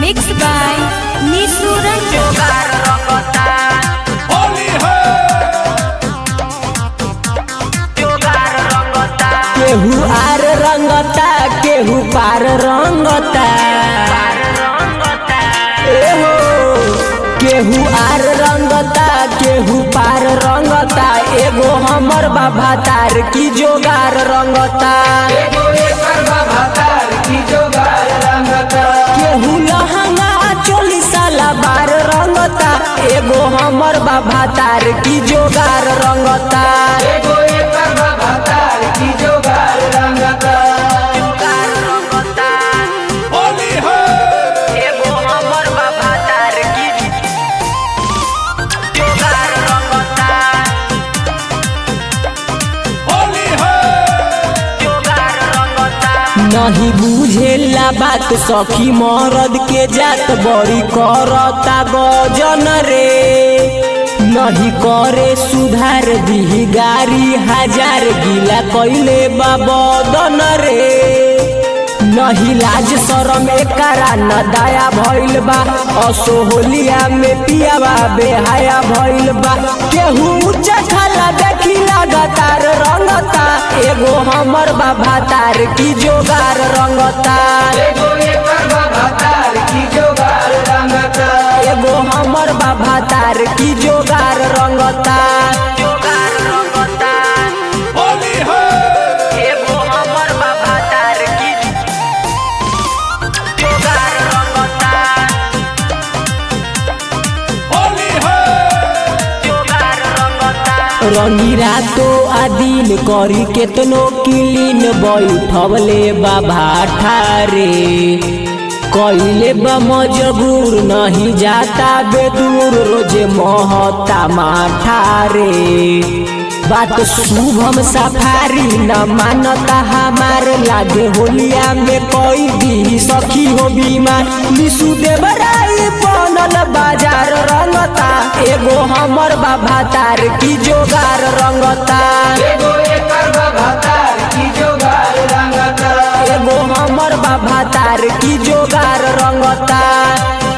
Mixed by Nisu Ranjan. Holi है केहू आर रंगता केहू पार रंगता एहो केहू आर रंगता केहू पार रंगता एगो हमर बाबा तार की जोगार रंगता केहू लहंगा चोली साला बार रंगता एगो हमर बाबा तार की जोगार रंगता होली है एगो हमर बाबा तार की जोगार रंगता होली है नहीं बुझेला बात सखी मरद के जात बड़ी करता गजन रे नहीं करे सुधार दी गारी हजार गिला कैले बाबदन रे नहीं लाज शरम एकरा न दया भइल बा असोहलिया में पियावा बेहाया भइल बा केहू ऊंचा खाला देखी लगातार रंगता एगो हमर बाबा तार की जोगार रंगता एगो हमर बाबा तार की जोगार रंगता जोगार रंगता होली है एगो हमर बाबा तार की जोगार रंगता होली है रंगी रातो आदिन करी केतनो किलीन बैठवले बाबा ठारे कइले बा मजबूर नहीं जाता बेदूर रोजे महता माठारे बात शुभम सफारी न मानता हमार लागे होलिया में कोई दी सखी हो बीमार निशु देवराई बनल बाजार रंगता एगो हमर बाबा तार की जोगार रंगता एगो हमर बाबा तार की जोगार रंगता